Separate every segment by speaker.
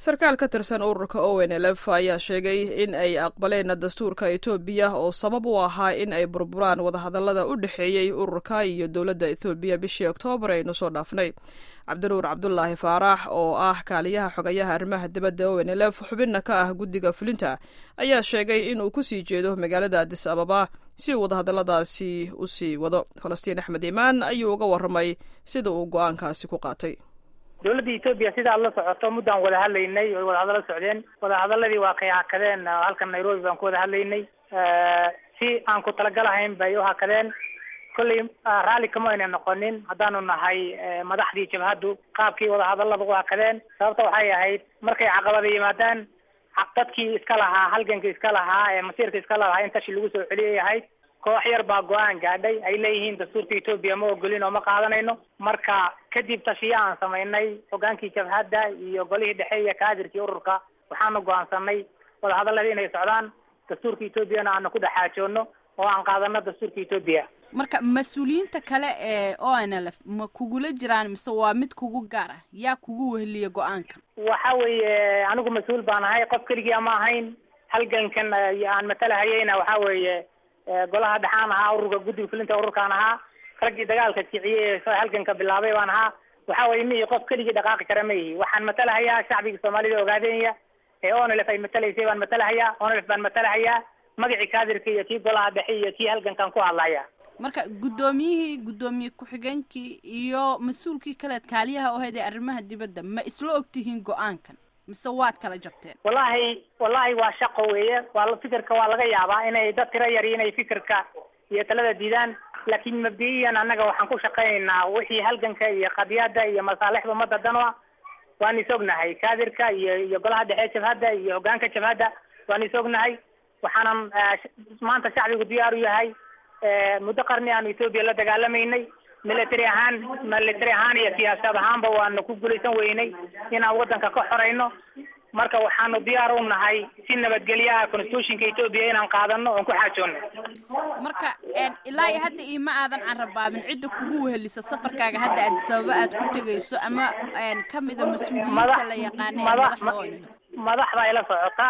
Speaker 1: sarkaal ka tirsan ururka o n l f ayaa sheegay in ay aqbaleen dastuurka etoobiya oo sabab u ahaa in ay burburaan wadahadallada u dhexeeyey ururka iyo dowladda ethoobiya bishii oktoobar aynu soo dhaafnay cabdinuur cabdulaahi faarax oo ah kaaliyaha xogayaha arrimaha dibadda o n l f xubinna ka ah guddiga fulinta ayaa sheegay in uu kusii jeedo magaalada adis ababa si uu wadahadalladaasi u sii wado falastiin axmed imaan ayuu uga warramay sida uu go-aankaasi ku qaatay
Speaker 2: dowladda etoobiya sida aad la socoto muddaan wada hadlaynay oy wadahadallo socdeen wadahadaladii waa kay hakadeen halkan nairobi baan ku wada hadlaynay si aan ku talagalahayn bay u hakadeen kollay raalli kama ayna noqonin haddaanu nahay madaxdii jabhaddu qaabkii wadahadallada u hakadeen sababta waxay ahayd markay caqabada yimaadaan dadkii iska lahaa halgankii iska lahaa ee masiirka iska lahaa in tashi lagu soo celiyay ahayd koox yar baa go-aan gaadhay ay leeyihiin dastuurka etoobiya ma ogolin oo ma qaadanayno marka kadib tashiya aan samaynay hogaankii jabhadda iyo golihii dhexe iyo kaadirkii ururka waxaanu go-aansanay wadahadalladii inay socdaan dastuurka etoobiyana aanu ku dhexaajoono oo aan qaadano dastuurka etoobiya
Speaker 3: marka mas-uuliyiinta kale ee o n l f ma kugula jiraan mise waa mid kugu gaar ah yaa kugu weheliya go-aankan
Speaker 2: waxa weeye anigu mas-uul baan ahay qof keligia ma ahayn halgankan aan matalahayeyna waxa weeye golaha dhexaan ahaa ururka guddiga fulinta ururkaan ahaa raggii dagaalka kiciyey halganka bilaabay baan ahaa waxa weye mihi qof keligii dhaqaaqi kara ma yihi waxaan matalahayaa shacbiga soomaalida ogaadenya ee onlf ay matalaysay baan matalahayaa onlf baan matalahayaa magacii kaadirka iyo kii golaha dhexe iyo kii halgankan ku hadlaya
Speaker 3: marka guddoomiyihii guddoomiye ku-xigeenkii iyo mas-uulkii kaleed kaaliyaha oo hayd ee arrimaha dibadda ma isla ogtihiin go-aankan mise waad kala jabteen
Speaker 2: wallahi wallahi waa shaqo weeye waa fikirka waa laga yaabaa inay dad tiro yari inay fikirka iyo talada diidaan laakiin mabdi'iyan annaga waxaan ku shaqaynaynaa wixii halganka iyo qadiyada iyo masaalixda ummadda dan a waan is ognahay kaadirka iyo iyo golaha dhexe jabhadda iyo hogaanka jabhadda waan is ognahay waxaanan maanta shacbigu diyaar u yahay muddo qarni aanu etoobiya la dagaalamaynay military ahaan military ahaan iyo siyaasad ahaanba waanu ku guulaysan weynay inaan waddanka ka xorayno marka waxaanu diyaar u nahay si nabadgelyaha constitutionka etoobiya inaan qaadano oon ku xaajoono
Speaker 3: marka ilaa iyo hadda iyo ma aadan carabaabin cidda kugu wehelisa safarkaaga hadda aad sababa aad ku tegayso ama kamida mas-uuliyiinta la yaqaana ee madaxda o
Speaker 2: madaxda ila socota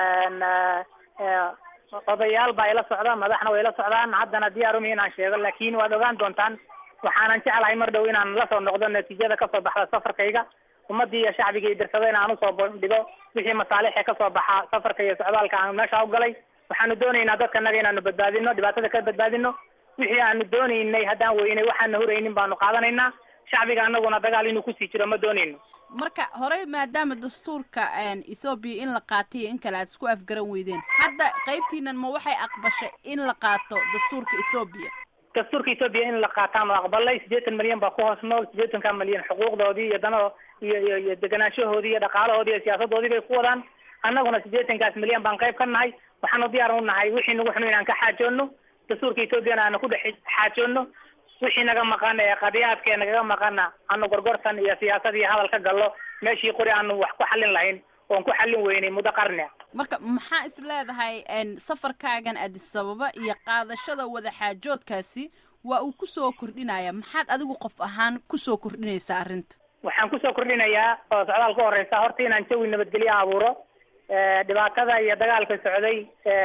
Speaker 2: odayaal baa ila socda madaxna way la socdaan haddana diyaar umi inaan sheego laakin waad ogaan doontaan waxaanan jeclahay mar dhow inaan lasoo noqdo natiijada kasoo baxda safarkayga ummadii iyo shacbigii dirsada in aan usoo bandhigo wixii masaalixe kasoo baxa safarka iyo socdaalka aan meesha ugalay waxaanu doonaynaa dadkanaga inaanu badbaadino dhibaatada ka badbaadino wixii aanu doonaynay haddaan weynay waxaana huraynin baanu qaadanaynaa shacbiga anaguna dagaal inuu kusii jiro ma doonayno
Speaker 3: marka horey maadaama dastuurka ethoobiya in la qaatay iyo in kale aad isku afgaran weydeen hadda qaybtiinan ma waxay aqbashay in la qaato dastuurka ethoobiya
Speaker 2: dastuurka etoobiya in la qaataan oo aqbalay siddeetan milyan baa ku hoos nool siddeetanka milyan xuquuqdoodii iyo dano iyo iyo iyo deganaanshahoodii iyo dhaqaalahoodii iyo siyaasadoodii bay ku wadaan annaguna siddeetankaas milyan baan qayb ka nahay waxaanu diyaar u nahay wixii nagu xunu inaan ka xaajoono dastuurka etoobiyana aanu ku dhex xaajoono wixii naga maqan ee qadiyaadkee nagaga maqana aanu gorgortan iyo siyaasad iyo hadal ka gallo meeshii qori aanu wax ku xallin lahayn oon ku xallin weynay muddo qarnia
Speaker 3: marka maxaa is leedahay safarkaagan adis ababa iyo qaadashada wadaxaajoodkaasi waa uu kusoo kordhinaya maxaad adigu qof ahaan kusoo kordhinaysaa arrinta
Speaker 2: waxaan kusoo kordhinayaa oo socdaal ka horeysa horta inaan jawi nabadgelyo abuuro dhibaatada iyo dagaalka socday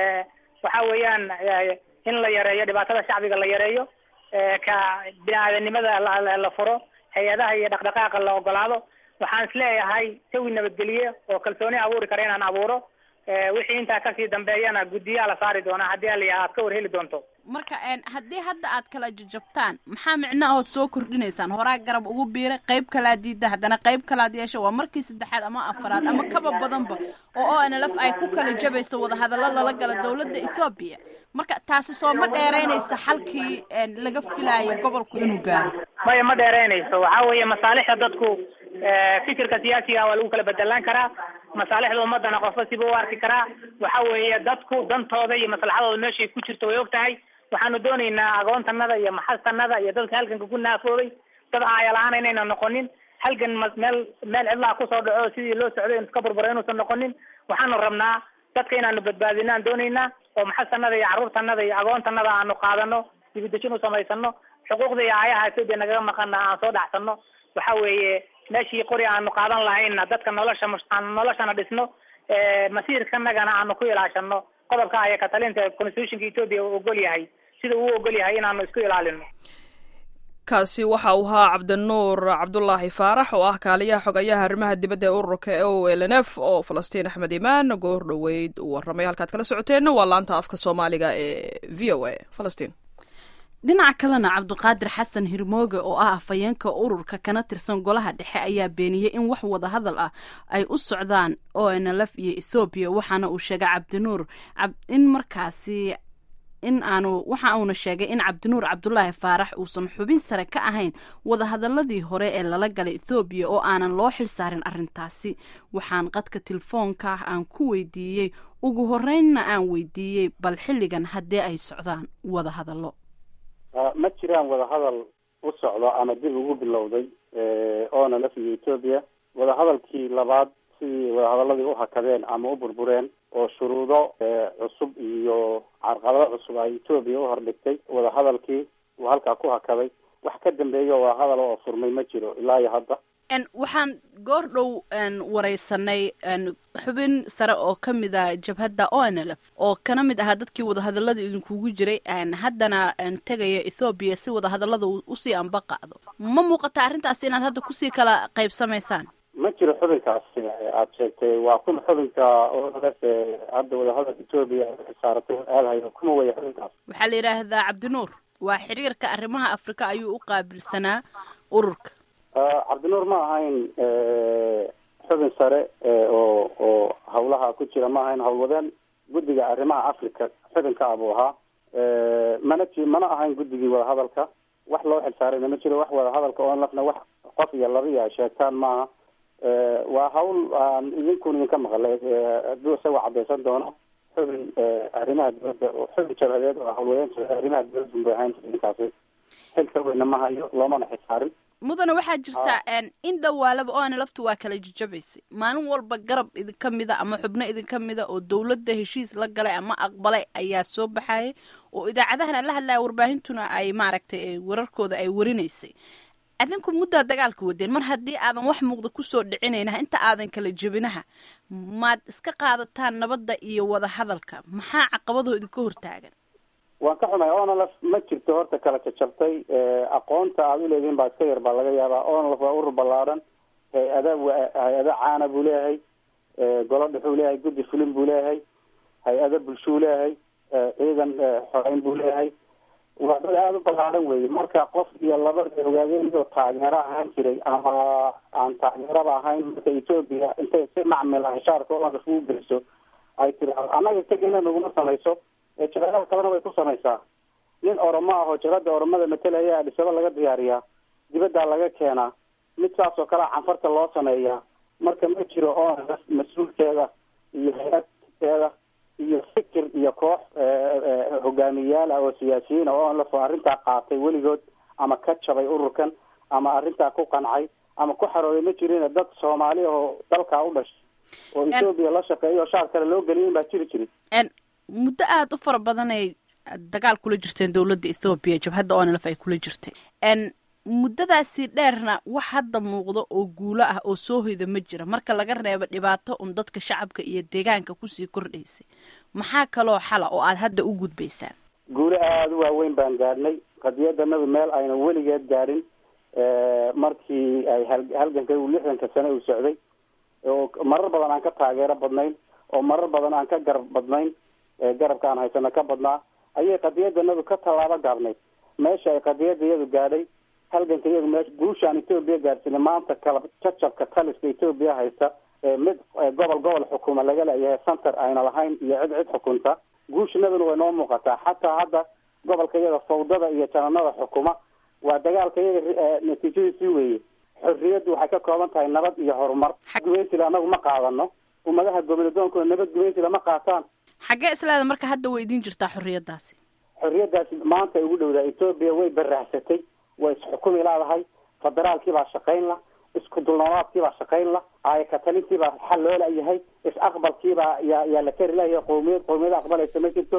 Speaker 2: waxa weeyaan in la yareeyo dhibaatada shacbiga la yareeyo ka bini-aadanimada la furo hay-adaha iyo dhaqdhaqaaqa la ogolaado waxaan isleeyahay jawi nabadgelye oo kalsooni abuuri kara inaan abuuro wixii intaa kasii dambeeyana guddiyaa la saari doonaa haddii aliya aad ka war heli doonto
Speaker 3: marka haddii hadda aad kala jajabtaan maxaa micno ahood soo kordhinaysaan horaa garab ugu biiray qayb kalaad diida haddana qayb kalaad yeesha waa markii saddexaad ama afaraad ama kaba badanba oo o n lf ay ku kala jabayso wadahadallo lala gala dowladda ethoobiya marka taasi soo ma dheeraynaysa xalkii laga filaayo gobolku inuu gaaro
Speaker 2: maya ma dheeraynayso waxa weeye masaalixda dadku fikirka siyaasiga waa lagu kala bedelaan karaa masaalixda ummadana qofba siba u arki karaa waxa weeye dadku dantooda iyo maslaxadooda meeshay ku jirto way og tahay waxaanu doonaynaa agoontanada iyo maxastanada iyo dadka halganka ku naafoobay dad aayala-aan inayna noqonin halgan meel meel cidlaha kusoo dhaco sidii loo socday iska burbura inuusan noqonin waxaanu rabnaa dadka inaanu badbaadino aan doonaynaa oo maxastanada iyo carruurtanada iyo agoontanada aanu qaadano dibidejin u samaysano xuquuqda iyo aayaha etoobiya nagaga maqana aan soo dhacsano waxa weeye meeshii qori aanu qaadan lahayna dadka nolosha aanu noloshana dhisno masiirkanagana aanu ku ilaashano qodobka aya katalinta constitutionka ethoopia uu ogol yahay sida uu ogol yahay inaanu isku ilaalino
Speaker 1: kaasi waxa uu ahaa cabdinuur cabdulaahi faarax oo ah kaaliyaha xogayaha arrimaha dibadda ee ururka o l n f oo falastiin axmed imaan goor dhoweyd uu warramay halkaad kala socoteenna waa laanta afka soomaaliga ee v o a falastiin
Speaker 3: dhinaca kalena cabdiqaadir xasan hirmooge oo ah afhayeenka ururka kana tirsan golaha dhexe ayaa beeniyey in wax wada hadal ah ay u socdaan o n l f iyo ethoobiya waxaana uu sheegay cabdinuur in markaasi in aanu waxa uuna sheegay in cabdinuur cabdulaahi faarax uusan xubin sare ka ahayn wadahadaladii hore ee lala galay ethoobiya oo aanan loo xil saarin arrintaasi waxaan qadka telefoonka ah aan ku weydiiyey ugu horeynna aan weydiiyey bal xilligan haddee ay socdaan wadahadallo
Speaker 4: ma jiraan wadahadal u socdo ama dib ugu bilowday oona la fiyo etoobiya wadahadalkii labaad sidii wadahadaladii u hakadeen ama u burbureen oo shuruudo cusub iyo carqalado cusub ay etoobiya u hordhigtay wadahadalkii uu halkaa ku hakaday wax ka dambeeyo wadahadal oo furmay ma jiro ilaa iyo hadda
Speaker 3: waxaan goor dhow wareysanay xubin sare oo ka mid a jabhadda o n l f oo kana mid ahaa dadkii wadahadalada idinkugu jiray haddana tegaya ethoobiya si wadahadalada usii anba qaado ma muuqata arrintaasi inaad hadda kusii kala qaybsamaysaan
Speaker 4: ma jiro xubinkaasi aada sheegtay waa kun xubinka olf hadda wadahadalka etoobiya saaratay aadhayo kuma weya xubinkaas
Speaker 3: waxaa la yidhaahdaa cabdinuur waa xiriirka arrimaha afrika ayuu u qaabilsanaa ururka
Speaker 4: cabdinuur ma ahayn xubin sare oo oo hawlaha ku jira ma ahayn howlwadeen guddiga arrimaha africa xubinka abuu ahaa mana ji mana ahayn guddigii wadahadalka wax loo xilsaarayna ma jiro wax wadahadalka oo lafna wax qof iyo laba iyo ay sheegtaan maaha waa hawl aan idinkun idinka maqlay hadduu isaga cadaysan doono xubin arrimaha dibadda xubin jabhadeed oo hawlwadeen arrimaha dibadda bay ahayn idinkaasi xilka weyna ma hayo loomana xilsaarin
Speaker 3: mudane waxaa jirta in dhawaalaba o ana laftu waa kala jajabaysay maalin walba garab idinka mida ama xubno idinka mida oo dowladda heshiis la galay ama aqbalay ayaa soo baxayay oo idaacadahana la hadlaya warbaahintuna ay maaragtay wararkooda ay warinaysay adinku muddaa dagaalka wadeen mar haddii aadan wax muuqda kusoo dhicinayna inta aadan kala jebinaha maad iska qaadataan nabadda iyo wada hadalka maxaa caqabadoo idinka hortaagan
Speaker 4: waan ka xumay onalf ma jirto horta kala jajabtay aqoonta aada uleedihin baa iska yar baa laga yaabaa onalf waa urur ballaadhan hay-ada hay-ada caana buu leeyahay golo dhexuu leeyahay guddi fulin buu leeyahay hay-ada bulshuu leeyahay ciidan xoreyn buu leeyahay waa dad aada u ballaadhan weeye marka qof iyo laba ogaadeenoo taageero ahaan jiray ama aan taageeraba ahayn marka etoobiya intay si macmil hashaarka onalf ugu geliso ay tiraado annaga tegina naguma samayso jabhadaha kalena way ku samaysaa nin oromo ah oo jabhada oromada matalaya adhisaba laga diyaariyaa dibaddaa laga keenaa mid saas oo kalea canfarta loo sameeyaa marka ma jiro onlf mas-uulkeeda iyo hay-adkeeda iyo fikir iyo koox hogaamiyayaal ah oo siyaasiyiin oo onlf oo arrintaa qaatay weligood ama ka jabay ururkan ama arrintaa ku qancay ama ku xarooday ma jirin dad soomaali oo dalkaa u dhashay oo etoobiya la shaqeeya oo shaar kale loo geliyin baa jiri jiri
Speaker 3: muddo aada u fara badan ay dagaal kula jirteen dowladda ethoobiya jabhadda onlf ay kula jirtay muddadaasi dheerna wax hadda muuqda oo guulo ah oo soo hoyda ma jira marka laga reebo dhibaato un dadka shacabka iyo deegaanka kusii kordhaysay maxaa kaloo xala oo aada hadda u gudbaysaan
Speaker 4: guulo aada u waaweyn baan gaadhnay qadiyadanadu meel aynan weligeed gaadhin markii ay halganka lixdanka sane uu socday oo marar badan aan ka taageero badnayn oo marar badan aan ka garab badnayn garabka aan haysano ka badnaa ayay qadiyadanadu ka tallaabo gaabnayd meesha ay qadiyada iyadu gaadhay halganka iyadu meesha guushaan etoobiya gaadhsina maanta kala jajabka taliska etoobiya haysta mid gobol gobol xukuma laga leeyahay center ayna lahayn iyo cid cid xukunta guushanaduna way noo muuqataa xataa hadda gobolka iyada fawdada iyo jananada xukuma waa dagaalka iyaga natiijadiisii weeye xorriyaddu waxay ka kooban tahay nabad iyo horumar gumeysila anagu ma qaadano ummadaha goboladoonkuna nabad gumeysila ma qaataan
Speaker 3: xaggee isleeda marka hadda way idiin jirtaa xorriyaddaasi
Speaker 4: xorriyaddaasi maanta ay ugu dhowdaa etoobiya way baraahsatay way isxukumi leedahay federaalkii baa shaqayn la isku dulnoolaadkii baa shaqayn la aayakatalintii baa xal loo layahay is-aqbalkiibaa yaa yaa la kari layahay qowmiyad qowmiyada aqbalaysa ma jirto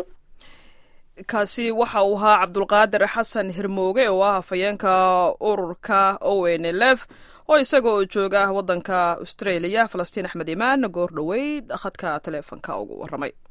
Speaker 1: kaasi waxa uu ahaa cabdulqaadir xasan hirmooge oo ah hafayeenka ururka o n l f oo isaga oo jooga waddanka australia falastiin axmed imaan goor dhoweyd khadka taleefonka ugu warramay